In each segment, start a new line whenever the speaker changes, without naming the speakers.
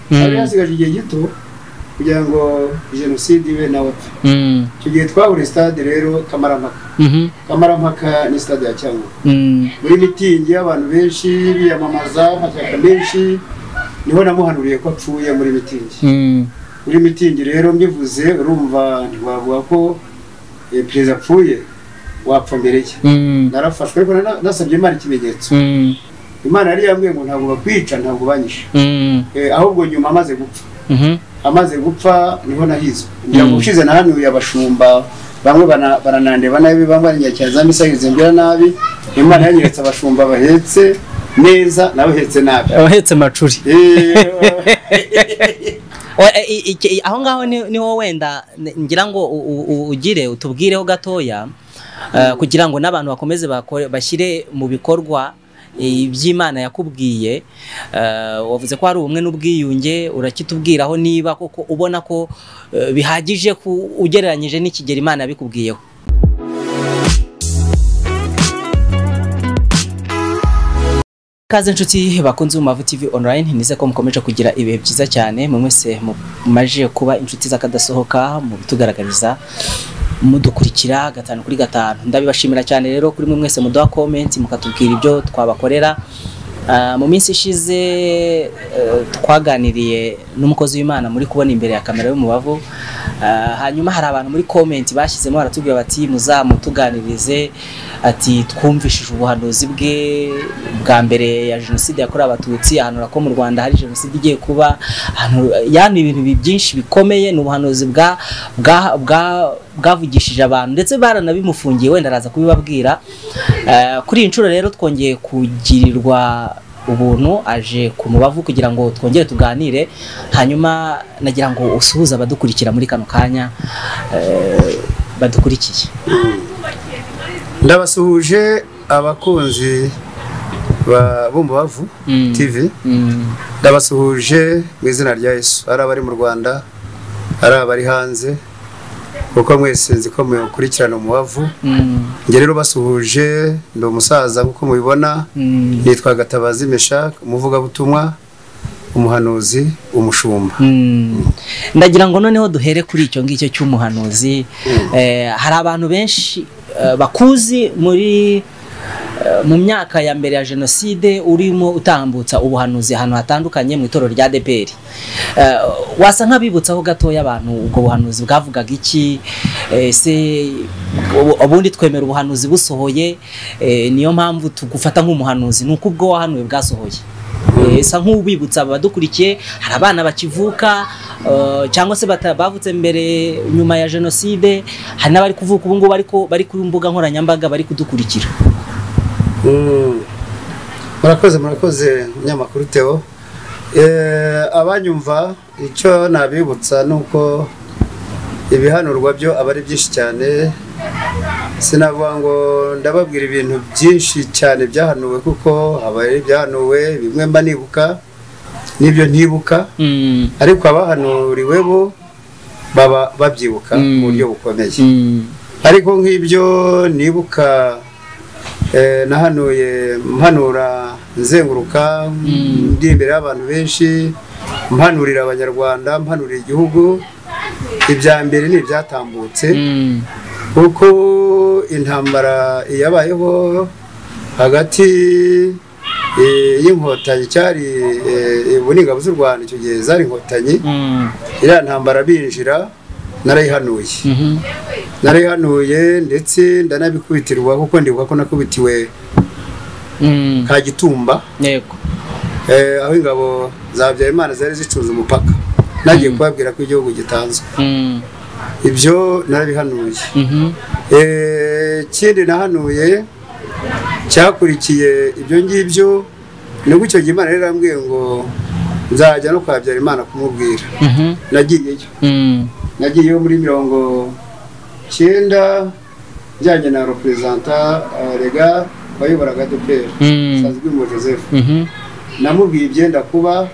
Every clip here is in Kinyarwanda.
hari hasigaje igihe gito kugira ngo jenoside ibe nawe icyo gihe twabura stade rero kamarampaka kamarampaka ni stade ya cyangugu muri mitingi y'abantu benshi biyamamaza amashyaka menshi niho namuhanuriye ko apfuye muri mitingi muri mitingi rero mbivuze urumva ntiwavuga ko perezida apfuye wapfa mbere ye narafashwe ariko nasabye imana ikimenyetso imana yari yambwiye ngo ntabwo bakwica ntabwo banyishe ahubwo nyuma amaze gupfa amaze gupfa niho nahizwe ngira ngo ushize nahanuye abashumba bamwe baranandeba nabi bamwe baranyakira za misayirize mbwira nabi imana yanyeretse abashumba bahetse neza nawe uhetse nabi
abahetse amacuri aho ngaho niho wenda ngira ngo ugire utubwireho gatoya kugira ngo n'abantu bakomeze bashyire mu bikorwa iby'imana yakubwiye wavuze ko hari ubumwe n'ubwiyunge urakitubwiraho niba koko ubona ko bihagije ugereranyije n'ikigero imana yabikubwiyeho ikaze inshuti bakunze mu mavu TV online nize ko mukomeje kugira ibihe byiza cyane mwe mwese mumaje kuba inshuti z'akadasohoka mu bitugaragariza mudukurikira gatanu kuri gatanu ndabibashimira cyane rero kuri mwe mwese muduha komenti mukatubwira ibyo twabakorera mu minsi ishize twaganiriye n'umukozi w'imana muri kubona imbere ya kamera y'umubavu hanyuma hari abantu muri komenti bashyizemo baratubwira bati muzamutuganirize ati twumvishije ubuhanuzi bwe bwa mbere ya jenoside yakorewe abatutsi ahanura ko mu rwanda hari jenoside igiye kuba yani ibintu byinshi bikomeye ni ubuhanuzi bwa bwavugishije abantu ndetse baranabimufungiye wenda araza kubibabwira kuri iyi nshuro rero twongeye kugirirwa ubuntu aje ku mubavu kugira ngo twongere tuganire hanyuma nagira ngo usuhuze abadukurikira muri kano kanya badukurikiye
ndabasuhuje abakunzi b'umubavu tv ndabasuhuje mu izina rya yesu ari abari mu rwanda ari abari hanze kuko mwese nzi ko mukurikirana umubavu njye rero basuhuje ndi umusaza nk'uko mubibona nitwa gatabazi meshake umuvugabutumwa umuhanuzi umushumba
ndagira ngo noneho duhere kuri icyo ngicyo cy'umuhanuzi hari abantu benshi bakuzi muri mu myaka ya mbere ya jenoside urimo utambutsa ubuhanuzi ahantu hatandukanye mu itorero rya deperi wasa nk'abibutsaho gatoya abantu ubwo buhanuzi bwavugaga iki ese ubundi twemera ubuhanuzi busohoye niyo mpamvu tugufata nk'umuhanuzi ni uko ubwo wahanuwe bwasohoye esa nk'ubibutsa abadukurikiye hari abana bakivuka cyangwa se bavutse mbere nyuma ya jenoside hari n'abari kuvuka ubu ngubu bari ku mbuga nkoranyambaga bari kudukurikira
murakoze murakoze umunyamakuru teo abanyumva icyo nabibutsa ni uko ibihanurwa byo aba ari byinshi cyane sinavuga ngo ndababwira ibintu byinshi cyane byahanuwe kuko haba ibyahanuwe bimwe mba nibuka n'ibyo ntibuka ariko abahanuriwe bo baba babyibuka mu buryo bukomeye ariko nk'ibyo nibuka nahanuye mpanura nzenguruka ndi imbere y'abantu benshi mpanurira abanyarwanda mpanurira igihugu ibya mbere ni ibyatambutse kuko intambara yabayeho hagati y'inkotanyi cyari ubu ni z'u rwanda icyo gihe zari inkotanyi iriya ntambara binjira narayihanuye narayihanuye ndetse ndanabikubitirwa kuko ndibuka ko nakubitiwe ka gitumba aho ingabo za Habyarimana zari zicunze umupaka nagiye kubabwira ko igihugu gitanzwe ibyo narabihanuye ikindi nahanuye cyakurikiye ibyo ngibyo ni uko icyo gihe imana rero irambwiye ngo nzajya no kwa Habyarimana kumubwira nagiyeyo nagiyeyo muri mirongo icyenda njyanye na reperezanta rega wayoboraga duperi sanzwimo joseph namubwiye ibyenda kuba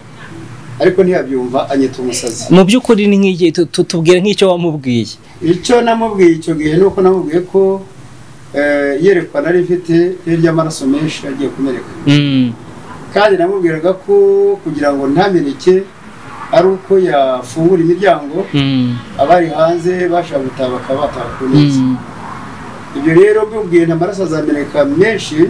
ariko ntiyabyumva anyita umusazi
mu by'ukuri ni nk'igihe tubwire nk'icyo wamubwiye
icyo namubwiye icyo gihe ni uko namubwiye ko yerekwa nari mfite hirya amaraso menshi agiye kumeneka kandi namubwiraga ko kugira ngo ntameneke ari uko yafungura imiryango abari hanze bashobora gutaha bakaba bataha neza ibyo rero by'ubwiye amaraso azameneka menshi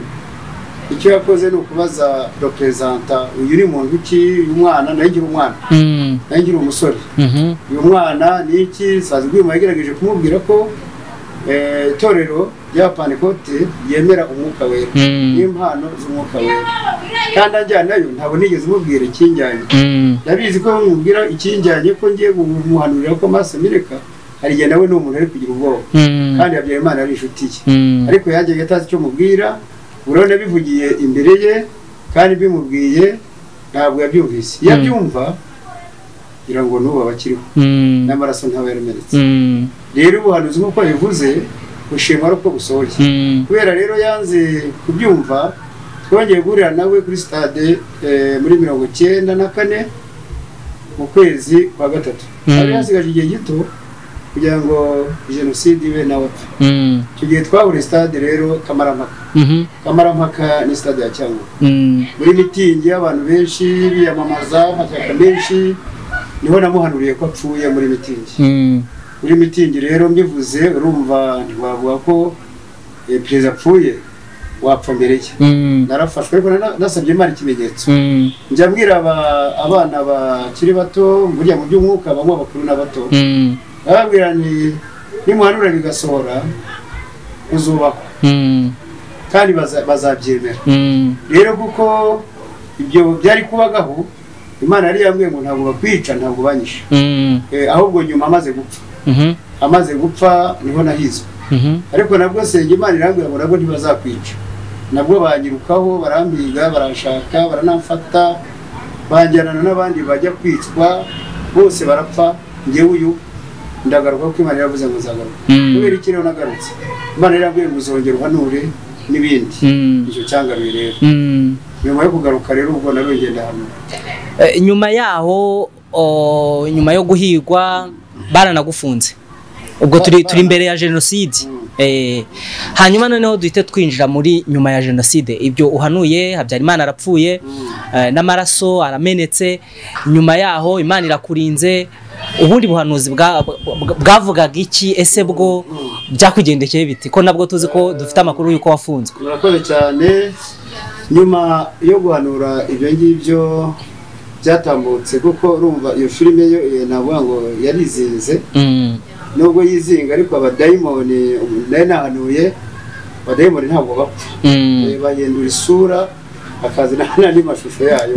icyo yakoze ni ukubaza reperezanta uyu ni muntu iki uyu mwana nayo ngira umwana nayo ngira umusore uyu mwana ni iki sazi rwima yagerageje kumubwira ko itorero rya panikote yemera umwuka wera n'impano z'umwuka wera kandi ajyana nayo ntabwo nigeze umubwira ikinjyanye ndabizi ko bamubwira ikinjyanye ko ngiye kumuhanurira ko amaso amireka hari igihe nawe ni umuntu ari kugira ubwoba kandi habyaye imana ari inshuti ye ariko yajyaga atazi icyo mubwira urabona bivugiye imbere ye kandi bimubwiye ntabwo yabyumvise iyo abyumva kugira ngo n'ubu abakiriho n'amaraso ntaba yaramenetse rero ubuhanuzi nk'uko bivuze bushimwa ari uko busohoye kubera rero yanze kubyumva twongeye guhurira nawe kuri sitade muri mirongo icyenda na kane mu kwezi kwa gatatu hari hasigaje igihe gito kugira ngo jenoside ibe nawe apfe icyo gihe twahuriye sitade rero kamarampaka kamarampaka ni sitade ya cyangugu muri mitingi y'abantu benshi biyamamaza amashyaka menshi niho namuhanuriye ko apfuye muri mitingi muri mitingi rero mbivuze urumva ntiwavuga ko perezida apfuye wapfa mbere ye narafashwe ariko nasabye imana ikimenyetso njya mbwira abana bakiri bato burya mu by'umwuka bamwe abakuru n'abato bababwira ni nimuhanura bigasohora uzubakwa kandi bazabyemera rero kuko ibyo byari kubagaho imana yari yambwiye ngo ntabwo bakwica ntabwo banyishe ahubwo nyuma amaze gupfa amaze gupfa niho nahizwe ariko nabwo senge imana irambwira ngo nabwo ntibazakwica nabwo banyirukaho barambiga barashaka baranamfata banjyana n'abandi bajya kwicwa bose barapfa ngewe uyu ndagaruka kuko imana yaravuze ngo nzagaruka kubera iki rero nagarutse imana yarambwiye ngo uzongera uhanure n'ibindi icyo cyangaruye rero nyuma yo kugaruka rero ubwo nari ugenda hamwe
nyuma yaho nyuma yo guhigwa baranagufunze ubwo turi imbere ya jenoside hanyuma noneho duhite twinjira muri nyuma ya jenoside ibyo uhanuye habyarimana arapfuye n'amaraso aramenetse nyuma yaho imana irakurinze ubundi buhanuzi bwavugaga iki ese bwo byakugendekeye biti ko nabwo tuzi ko dufite amakuru y'uko wafunzwe
murakoze cyane nyuma yo guhanura ibyo ngibyo byatambutse kuko urumva iyo filime yo navuga ngo yarizinze nubwo yizinga ariko abadayimoni nayo nahanuye abadayimoni ntabwo bapfa bahindura isura hakazana n'andi mashusho yayo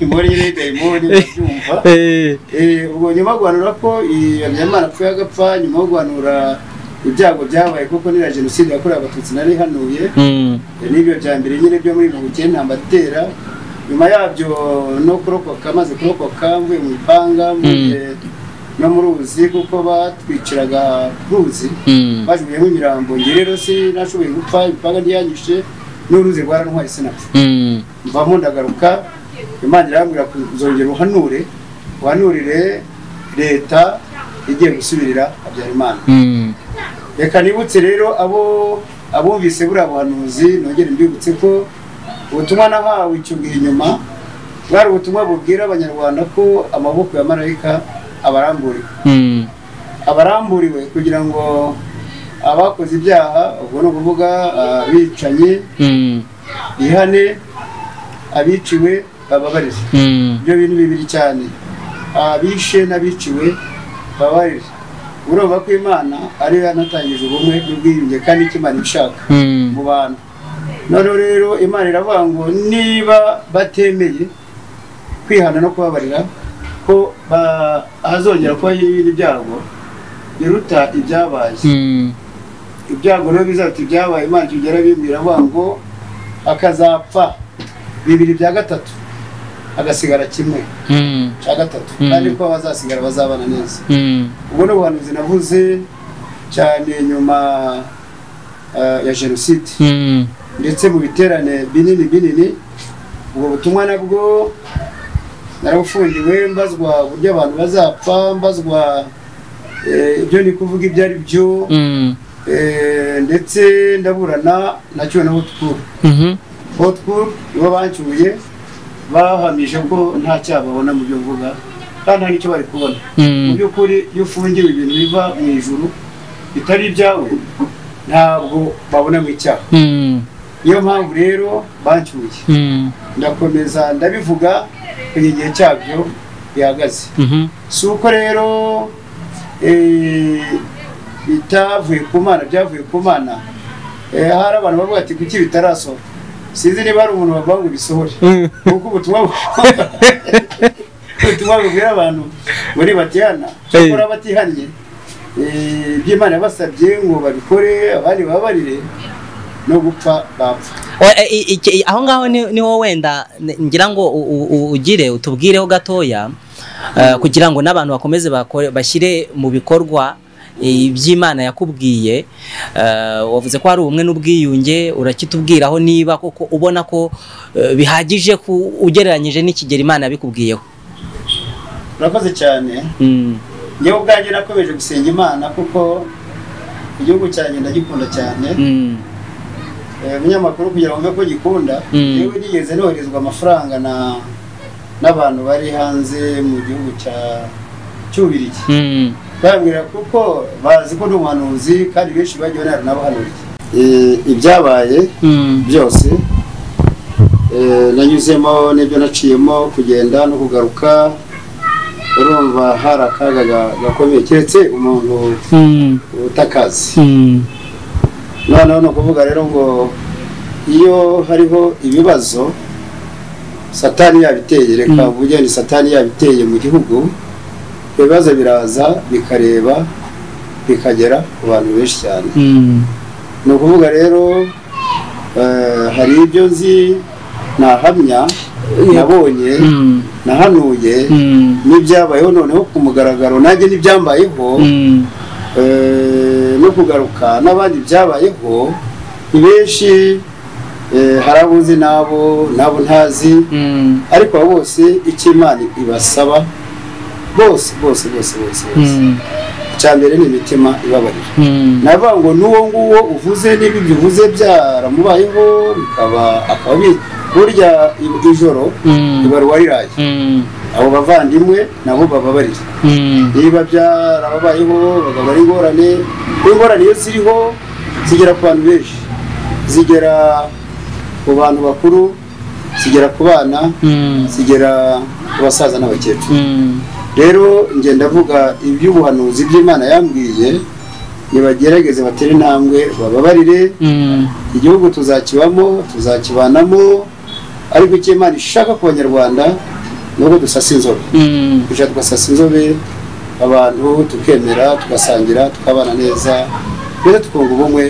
muri rero dayimoni babyumva ubwo nyuma yo guhanura ko iyo nyamara apfuye agapfa nyuma yo guhanura ibyago byabaye kuko niriya jenoside yakorewe abatutsi nari ihanuye n'ibyo bya mbere nyine byo muri mirongo icyenda mbatera nyuma yabyo no kurokoka maze kurokoka mvuye mu ipanga no mu ruzi kuko batwiciraga ruzi bajuyemo imirambo njye rero si nashoboye gupfa ipanga ryanyishe n'uruzi rwarantwaye sinapfa mvamo ndagaruka imana irambwira kuzongera uhanure uhanurire leta igiye gusubirira habyarimana reka nibutse rero abo abumvise buriya buhanuzi nongere mbibutse ko ubutumwa nahawe icyo gihe inyuma bwari ubutumwa bubwira abanyarwanda ko amaboko ya marayika abaramburiwe abaramburiwe kugira ngo abakoze ibyaha ubwo ni ukuvuga abicanyi bihane abiciwe bababarire ibyo bintu bibiri cyane abishe n'abiciwe bababarire urumva ko imana ariyo yanatangije ubumwe n'ubwiyunge kandi icyo imana ishaka mu bantu noneho rero imana iravuga ngo niba batemeye kwihana no kubabarira ko hazongera kuba ibindi byago biruta ibyabaye ibyago rero bizaruta ibyabaye imana kigera bimbwira avuga ngo akazapfa bibiri bya gatatu agasigara kimwe cya gatatu kandi ko abazasigara bazabana neza ubwo ni ubuhanuzi navuze cyane nyuma ya jenoside ndetse mu biterane binini binini ubwo butumwa nabwo narabufungiwe mbazwa uburyo abantu bazapfa mbazwa ibyo ni kuvuga ibyo ari byo ndetse ndaburana nacyo na hotkuru hotkuru nibo bancyuye bahamije ko nta cyaha babona mu byo mvuga kandi hari icyo bari kubona mu by'ukuri iyo ufungiwe ibintu biva mu ijuru bitari ibyawe ntabwo babonamo icyaha niyo mpamvu rero bancyuye ndakomeza ndabivuga ku gihe cyabyo bihagaze si uko rero bitavuye ku mana byavuye ku mana hari abantu bavuga ati kuki bitarasohora sinzi niba hari umuntu bavuga ngo bisohore kuko ubutumwa ubutumwa bubwira abantu muri batihana cyakora batihannye iby'imana yabasabye ngo babikore abandi bababarire no gupfa bapfa
aho ngaho niho wenda ngira ngo ugire utubwireho gatoya kugira ngo n'abantu bakomeze bashyire mu bikorwa iby'imana yakubwiye wavuze ko hari ubumwe n'ubwiyunge urakitubwiraho niba koko ubona ko bihagije ugereranyije n'ikigero imana yabikubwiyeho
urakoze cyane ngewe ubwanjye nakomeje gusenga imana kuko igihugu cyanjye ndagikunda cyane umunyamakuru kugira ngo mbe ko gikunda yewe nigeze noherezwa amafaranga na n'abantu bari hanze mu gihugu cya cy'ububirigi bambwira kuko bazi ko n'umuhanuzi kandi benshi bagiye banara n'abahanurira ibyabaye byose nanyuzemo n'ibyo naciyemo kugenda no kugaruka urumva hari akaga gakomeye keretse umuntu utakazi noneho ni ukuvuga rero ngo iyo hariho ibibazo satani yabiteye reka uvuge ni satani yabiteye mu gihugu ibibazo biraza bikareba bikagera ku bantu benshi cyane ni ukuvuga rero hari ibyo nzi nahamya nabonye nahanuye n'ibyabayeho noneho ku mugaragaro nanjye n'ibyambayeho no kugaruka n'abandi byabayeho ni benshi hari abo uzi n'abo n'abo ntazi ariko bose icyo imana ibasaba bose bose bose bose icya mbere ni imitima ibabarira navuga ngo n'uwo nguwo uvuze n'ibyo uvuze byaramubayeho bikaba akaba burya ijoro ibaruwa riraye abo bavandimwe nabo bababarira niba byarababayeho bagabura ingorane ingorane iyo ziriho zigera ku bantu benshi zigera ku bantu bakuru zigera ku bana zigera ku basaza n'abakecuru rero ngenda avuga iby'ubuhanuzi by'imana yambwiye nibagerageze batere intambwe bababarire igihugu tuzakibamo tuzakibanamo ariko icyo imana ishaka ku banyarwanda ni uko dusasa inzobe kujya tugasasa inzobe abantu tukemera tugasangira tukabana neza mbese tukunga ubumwe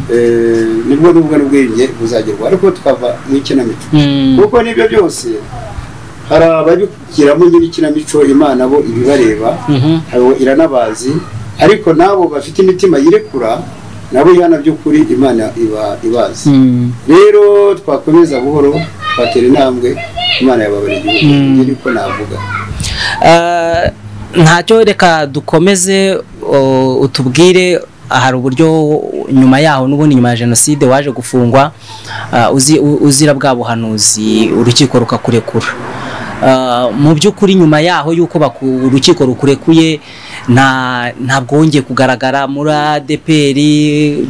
nibwo n'ubwo n'ubwenge buzagerwa ariko tukava mu ikinamico kuko n'ibyo byose hari ababigiramo nyir'ikinamico imana bo ibibareba iranabazi ariko n'abo bafite imitima yirekura nabo ihana by'ukuri imana ibazi rero twakomeza buhoro twatera intambwe imana yababara igihugu niko navuga
ntacyo reka dukomeze utubwire hari uburyo nyuma yaho n'ubundi nyuma ya jenoside waje gufungwa uzira bwa buhanuzi urukiko rukakurekura mu by'ukuri nyuma yaho y'uko urukiko rukurekuye ntabwo wongeye kugaragara muri adeperi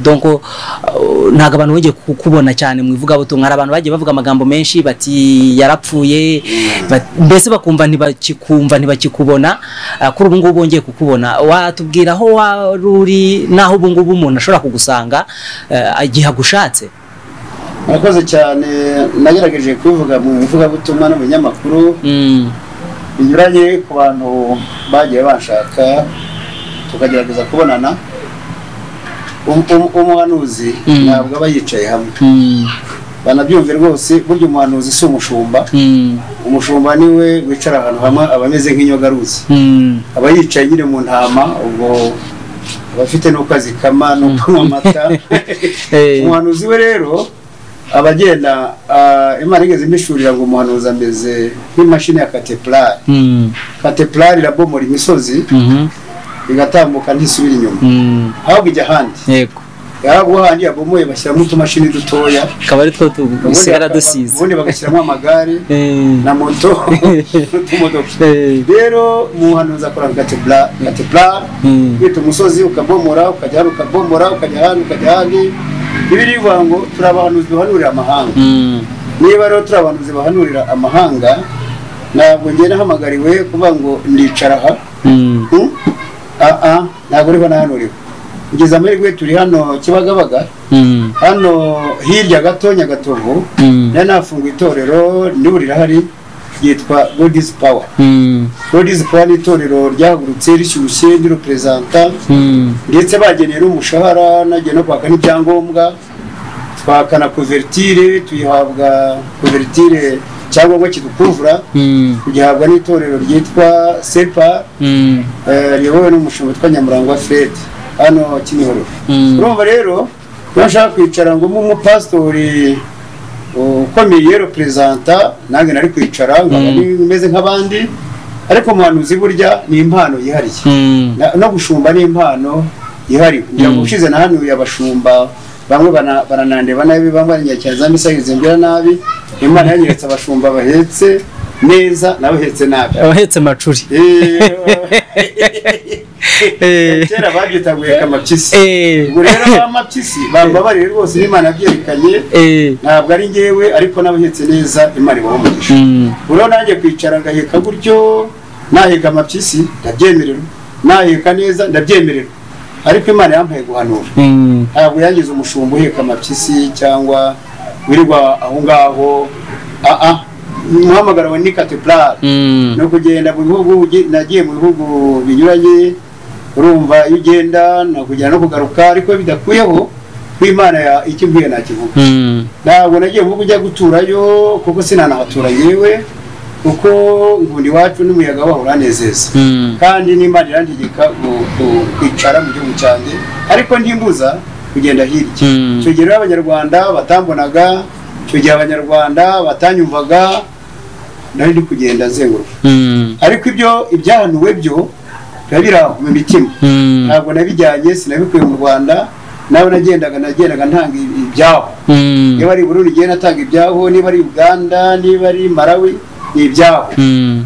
ntabwo abantu bongeye kukubona cyane mu ivugabutumwa hari abantu bagiye bavuga amagambo menshi bati yarapfuye mbese bakumva ntibakikumva ntibakikubona kuri ubu ngubu bongeye kukubona watubwira aho wari uri n'aho ubu ngubu umuntu ashobora kugusanga igihe agushatse
murakoze cyane nagerageje kubivuga mu ivugabutumwa n'umunyamakuru binyuranye ku bantu bagiye bashaka tukagerageza kubonana umuhanuzi ntabwo aba yicaye hamwe banabyumve rwose burya umuhanuzi si umushumba umushumba niwe wicara ahantu hamwe aba ameze nk'inyogaruzi aba yicaye nyine mu ntama ubwo aba afite n'uko azikama no kunywa amata umuhanuzi we rero abagenda imana igeze imishurira ngo umuhanuzi ameze nk'imashini ya kateplari kateplari irabomora imisozi igatambuka ntisubira inyuma ahubwo ijya ahandi yarabuhangiye abomoye bashyiramo utumashini dutoya
akaba ari two dusigara dusize
ubundi bagashyiramo amagare na moto n'utumodoka rero muhanuzi akora kateburari wita umusozi ukabomora ukajya hano ukabomora ukajya hano ukajya hano ibi ni bivuga ngo turi abahanuzi bahanurira amahanga niba rero turi abahanuzi bahanurira amahanga ntabwo ngenda nahamagariwe kuvuga ngo ndicara aha ntabwo uriho nahanuriwe kugeza amahirwe turi hano kibagabaga hano hirya gato nyagatovu nari nafunguye itorero niba rirahari ryitwa godizi pawa godizi pawa ni itorero ryahagurutse rishyushye ry'uruperezanta ndetse bageneye n'umushahara nagiye no kwaka n'ibyangombwa twaka na kuveritire tuyihabwa kuveritire icyangombwa kidukuvura tugihabwa n'itorero ryitwa sepa riyobowe n'umushinga witwa nyamurangwa fred hano kimihoro urumva rero iyo nshaka kwicara ngo mbe umupasitori ukomeye reperezanta nanjye nari kwicara meze nk'abandi ariko umuhanuzi burya ni impano yihariye no gushumba ni impano yihariye kugira ngo ushize nahanuye abashumba bamwe baranandeba nabi bamwe baranyakira za misa yuzengira nabi imana yanyeretse abashumba bahetse neza nawe uhetse nabi
abahetse macuri
kera babyita guheka amapyisi ubwo rero aba mapyisi bambabariye rwose n'imana yabyerekanye ntabwo ari ngewe ariko n'abahetse neza imana ibaho umugisha uriho nanjye kwicara ngaheka gutyo naheka amapyisi ndabyemererwa naheka neza ndabyemererwa ariko imana yampaye guhanura ntabwo yangize umushumba uheka amapyisi cyangwa wirirwa aho ngaho aha umuhamagaro wa nikatepurari ni ukugenda mu bihugu nagiye mu bihugu binyuranye urumva iyo ugenda nakugera no kugaruka ariko bidakuyeho imana ya icyo mvuye nakivuga ntabwo nagiye mu ujya guturayo kuko sinanahatura yewe kuko nkunda iwacu n'umuyaga waho uranezeza kandi n'imana irantegeka kwicara mu gihugu cyanjye ariko ndimbuza kugenda hirya icyo gihe rero abanyarwanda batambonaga icyo gihe abanyarwanda batanyumvaga nari ndi kugenda azenguruka ariko ibyo ibyahanuwe byo biba biri aho mu mitima ntabwo nabijyanye sinabikuye mu rwanda nawe nagendaga nagendaga ntanga ibyaho niba ari burundu igihe natanga ibyaho niba ari uganda niba ari marawi ni ibyaho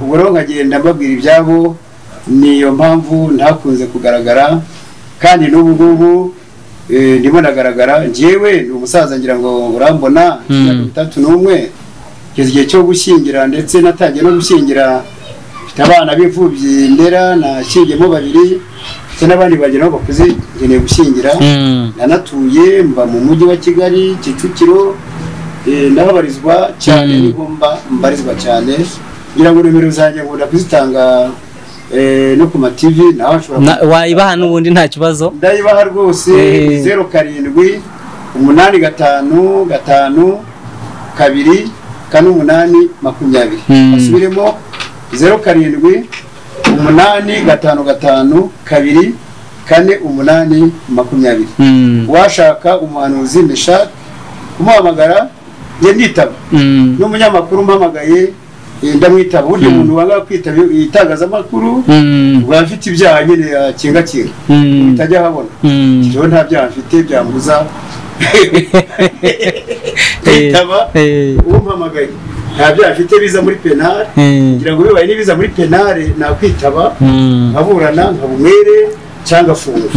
ubwo rero nkagenda mbabwira ibyabo niyo mpamvu ntakunze kugaragara kandi n'ubu ngubu ndimo nagaragara njyewe ni umusaza ngira ngo urambona mirongo itatu n'umwe kugeza igihe cyo gushyingira ndetse natangiye no gushyingira mfite abana b'imfubyi ndera nashyingiyemo babiri ndetse n'abandi bagera aho bakuze nkeneye gushyingira nanatuye mba mu mujyi wa kigali kicukiro ndahabarizwa cyane niho mba mbarizwa cyane kugira ngo nimero zanjye nkunda kuzitanga no ku mativi nawe ashobora
wayibaha n'ubundi nta kibazo
ndayibaha rwose zeru karindwi umunani gatanu gatanu kabiri kane umunani makumyabiri basubiremo zeru karindwi umunani gatanu gatanu kabiri kane umunani makumyabiri washaka umuhanuzi meshake kumuhamagara njye nditaba n'umunyamakuru umpamagaye ndamwitaba uburyo umuntu wanga kwitaba itangazamakuru baba afite ibyaha nyine yakinga kinga utajya ahabona rero nta byaha mfite byambuza kwitaba umpamagaye nta byaha mfite biza muri penale kugira ngo bibaye n'ibiza muri penale nakwitaba nkaburana nkabumwere cyangwa afunga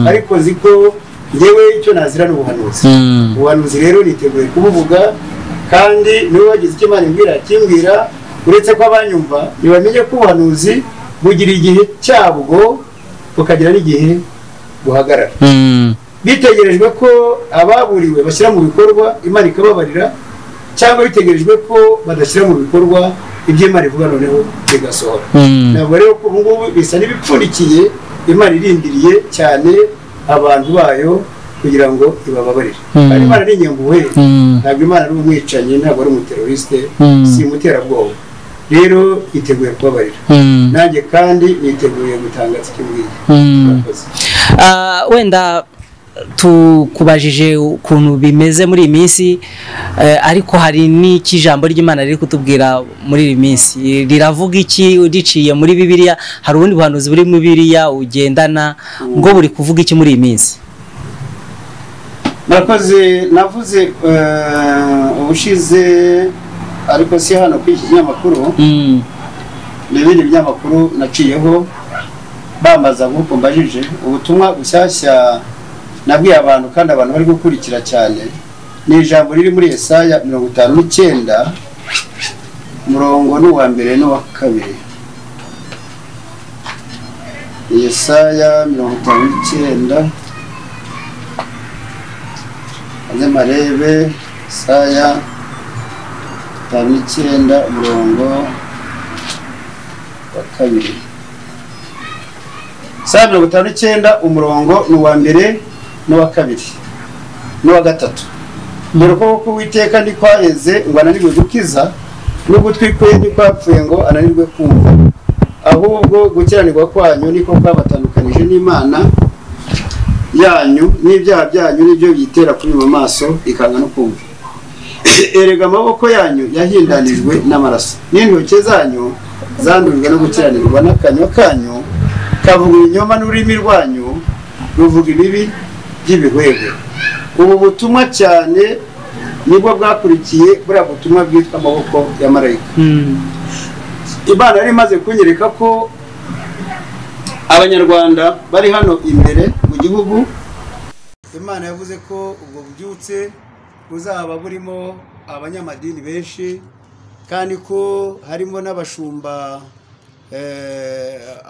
ariko nzi ko ngewe icyo nazira ni ubuhanuzi ubuhanuzi rero niteguye kubuvuga kandi niwe wagize icyo imana imbwira kimbwira uretse ko abanyumva ntibamenye ko ubuhanuzi bugira igihe cyabwo bukagira n'igihe buhagarara bitegerejwe ko ababuriwe bashyira mu bikorwa imana ikababarira cyangwa bitegerejwe ko badashyira mu bikorwa ibyo imana ivuga noneho bigasohora ntabwo rero ko ubu ngubu bisa n'ibipfundikiye imana irindiriye cyane abantu bayo kugira ngo ibababarire kandi imana ari inyambuwe ntabwo imana ari umwicanyi ntabwo ari umuterorisite si umuterabwoba rero yiteguye kubabarira nanjye kandi niteguye gutangaza icyo mbwiye
wenda tukubajije ukuntu bimeze muri iyi minsi ariko hari n'icy'ijambo ry'imana riri kutubwira muri iyi minsi riravuga iki udiciye muri bibiriya hari ubundi buhanuzi buri mu bibiriya ugendana bwo buri kuvuga iki muri iyi minsi
murakoze navuze ubushize ariko si hano kuri iki kinyamakuru ni ibindi binyamakuru naciyeho bambaza nk'uko mbajije ubutumwa bushyashya nabwiye abantu kandi abantu bari gukurikira cyane ni ijambo riri muri esaya mirongo itanu n'icyenda umurongo ni uwa mbere n'uwa kabiri esaya mirongo itanu n'icyenda anyamarebe saya itanu n'icyenda umurongo wa kabiri saya mirongo itanu n'icyenda umurongo ni uwa mbere n'uwa kabiri n'uwa gatatu dore ko kuko uwiteka ntikwareze ngo ananirwe gukiza n'ugutwi kwe ntikwapfuye ngo ananirwe kumva ahubwo gukiranirwa kwanyu niko kwabatandukanije n'imana yanyu n'ibyaha byanyu nibyo biyitera kuri mu maso ikanga no kumva erega amaboko yanyu yahindanijwe n'amaraso n'intoki zanyu zandurijwe no gukiranirwa n'akanywa kanyu kavuga ibinyoma n'ururimi rwanyu ruvuga ibibi by'ibihwebe ubu butumwa cyane nibwo bwakurikiye buriya butumwa bwitwa amaboko ya marayika imana yari imaze kunyereka ko abanyarwanda bari hano imbere mu gihugu imana yavuze ko ubwo bubyutse buzaba burimo abanyamadini benshi kandi ko harimo n'abashumba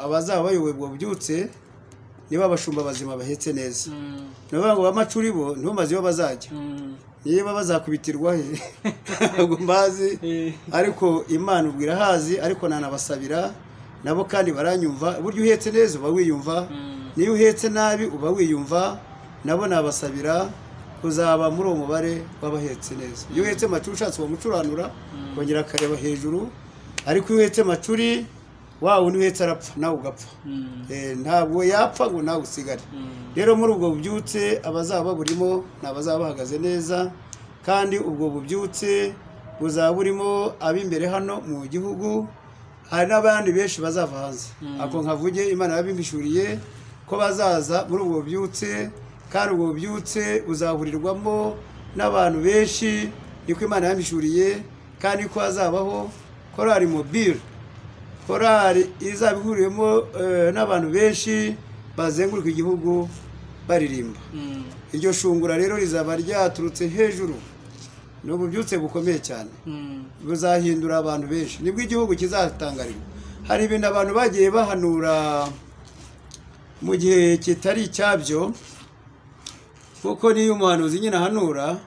abazaba bayoboye ubwo bubyutse niba abashumba bazima bahetse neza ni ukuvuga ngo bamacuri bo ntumaze iyo bazajya niba bazakubitirwa he ntabwo mbazi ariko imana ubwo irahazi ariko nanabasabira nabo kandi baranyumva burya uhetse neza uba wiyumva niyo uhetse nabi uba wiyumva nabo nabasabira kuzaba muri uwo mubare w'abahetse neza iyo uhetse amacuri ushatse wamucuranura kongera akareba hejuru ariko iyo uhetse amacuri wawe undi uhetse arapfa nawe ugapfa ntabwo yapfa ngo nawe usigare rero muri ubwo bubyutse abazaba baburimo ni abazaba bahagaze neza kandi ubwo bubyutse buzaba burimo ab'imbere hano mu gihugu hari n'abandi benshi bazava hanze ako nkavuge imana yabimpishuriye ko bazaza muri ubwo bubyutse kandi ubwo bubyutse buzahurirwamo n'abantu benshi niko imana yabimpishuriye kandi ko hazabaho korari mobile korari izaba ihuriwemo n'abantu benshi bazenguruka igihugu baririmba iryo shungura rero rizaba ryaturutse hejuru ni ububyutse bukomeye cyane buzahindura abantu benshi nibwo igihugu kizatangarira hari ibintu abantu bagiye bahanura mu gihe kitari icyabyo kuko niyo umuhanuzi nyine ahanura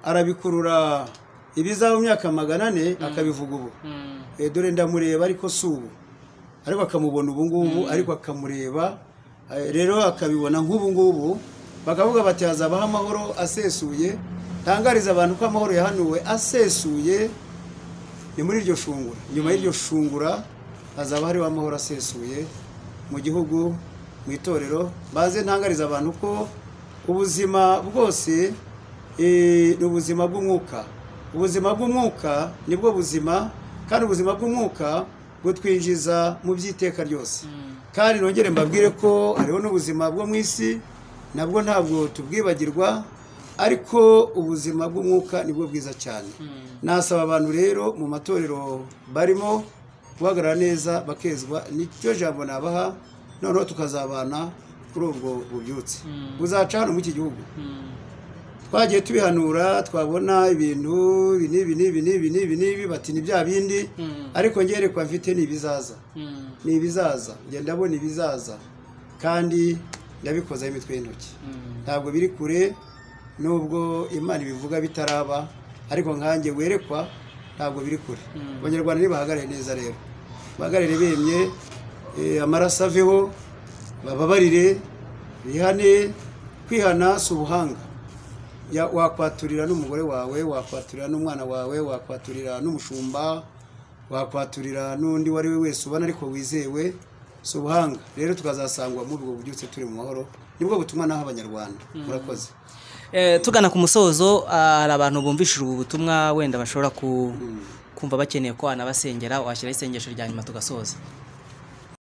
arabikurura ibizaba mu myaka magana ane akabivuga ubu dore ndamureba ariko si ubu ariko akamubona ubu ngubu ariko akamureba rero akabibona nk'ubu ngubu bakavuga bati hazabaho amahoro asesuye tangariza abantu ko amahoro yahanuwe asesuye ni muri iryo shungura nyuma y'iryo shungura hazaba hariho amahoro asesuye mu gihugu mu itorero baze ntangariza abantu ko ubuzima bwose ni ubuzima bw'umwuka ubuzima bw'umwuka nibwo buzima kandi ubuzima bw'umwuka butwinjiza mu by'iteka ryose kandi nongere mbabwire ko hariho n'ubuzima bwo mu isi nabwo ntabwo tubwibagirwa ariko ubuzima bw'umwuka nibwo bwiza cyane nasaba abantu rero mu matorero barimo guhagarara neza bakezwa nicyo jambo nabaha noneho tukazabana kuri ubwo bubyutse buzaca hano muri iki gihugu twagiye tubihanura twabona ibintu ibi n'ibi n'ibi n'ibi n'ibi n'ibi bati ni bya bindi ariko ngerekwa mfite ni ibizaza ni ibizaza ngenda ndabona ibizaza kandi ndabikozaho imitwe y'intoki ntabwo biri kure nubwo imana ibivuga bitaraba ariko nkange werekwa ntabwo biri kure abanyarwanda ntibahagarare neza rero bahagarare bemye amaraso aveho bababarire bihane kwihana si ubuhanga wakwaturira n'umugore wawe wakwaturira n'umwana wawe wakwaturira n'umushumba wakwaturira n'undi uwo ari we wese ubona ariko wizewe si ubuhanga rero tukazasangwa muri ubwo bubyutse turi mu mahoro nibwo butumwa naho abanyarwanda murakoze
tugana ku musozo hari abantu bumvishije ubu butumwa wenda bashobora kumva bakeneye ko wanabasengera washyiraho isengesho rya nyuma tugasoza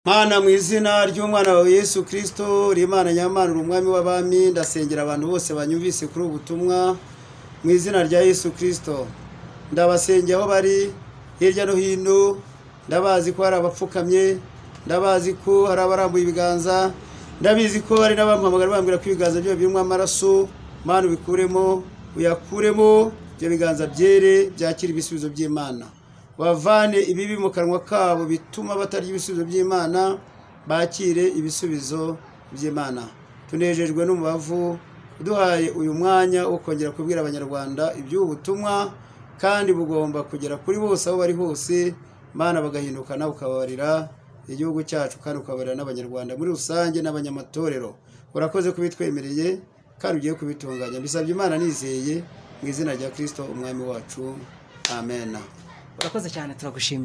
mana mu izina ry'umwana wawe yesu kirisito rimana nyamana umwami w'abami ndasengera abantu bose banyumvise kuri ubu butumwa mu izina rya yesu kirisito ndabasengera aho bari hirya no hino ndabazi ko hari abapfukamye ndabazi ko hari abarambuye ibiganza ndabizi ko hari n'abampamagara bambwira ko ibiganza byabo birimo amaraso mana ubikuremo uyakuremo ibyo biganza byere byakira ibisubizo by'imana bavane ibibi mu kanwa kabo bituma batarya ibisubizo by'imana bakire ibisubizo by'imana tunejejwe n'umubavu duhaye uyu mwanya wo kongera kubwira abanyarwanda iby'ubu butumwa kandi bugomba kugera kuri bose aho bari hose imana bagahinduka nawe ukababarira igihugu cyacu kandi ukababarira n'abanyarwanda muri rusange n'abanyamatorero urakoze kubitwemereye kandi ugiye kubitunganya mbisabye imana nizeye mu izina rya kirisito umwami wacu amen
urakoze cyane turagushimira